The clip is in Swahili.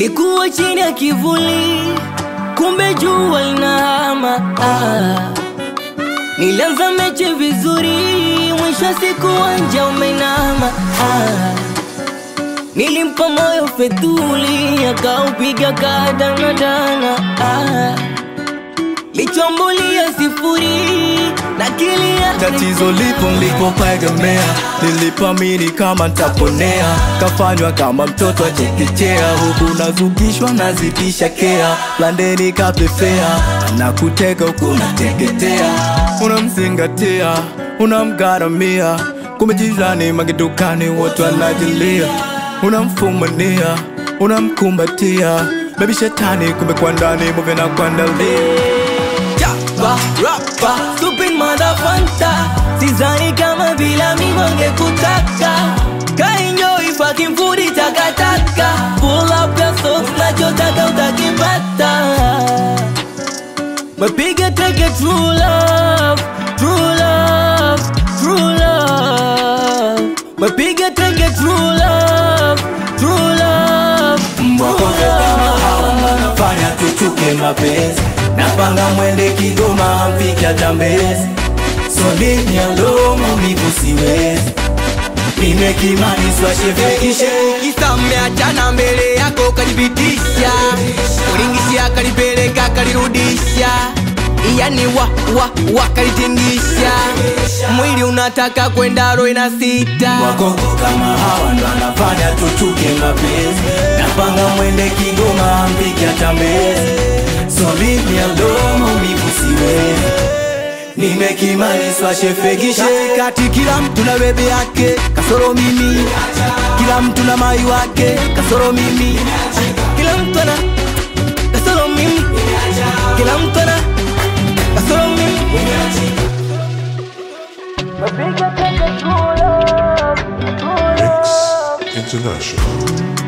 Nilikuwa chini ya kivuli, kumbe jua linahama. Ah. Nilianza mechi vizuri, mwisho wa siku uwanja umeinama. Ah. Nilimpa moyo fedhuli, akaupiga kadanadana. Ah. Lichombulia sifuri na kilia Tatizo lipo nilipopaegemea, nilipamini kama ntaponea, kafanywa kama mtoto wa chekechea, huku nazugishwa nazidisha kea, landeni kapepea, na kuteka huku nateketea, unamzingatia unamgaramia, kumbe jirani magedukani wote wanajilia, unamfumania unamkumbatia, bebi shetani kumbe kwa ndani muve na kuandalia Chapa, rapa, stupid motherfucker Sizani kama bila mimi wangekutaka Kaenjoy fucking food takataka Pull up your socks nachotaka utakipata Mapiga teke true love, true love, true love Mapiga teke true love, true love, true love nafanya tuchuke mapenzi napanga mwende Kigoma mpike hata Mbezi solini ya lomo mivu siwezi nimekimaniswa shevekishe Kisa mmeachana mbele yako kanipitisha, ulingishia kalipeleka kalirudisha, yani wa wa wa kalitingisha, mwili unataka kwenda roho na sita wakoko kama hawa ndo anafanya tuchuke mapenzi napanga mwende Kigoma mpike hata Mbezi solini ya lomo mivu siwezi nimekimaniswa shefegishe kati kila mtu na bebe yake kasoro mimi, kila mtu na mai wake kasoro mimi, Kila mtu ana kasoro mimi Kila mtu ana kasoro mimi International.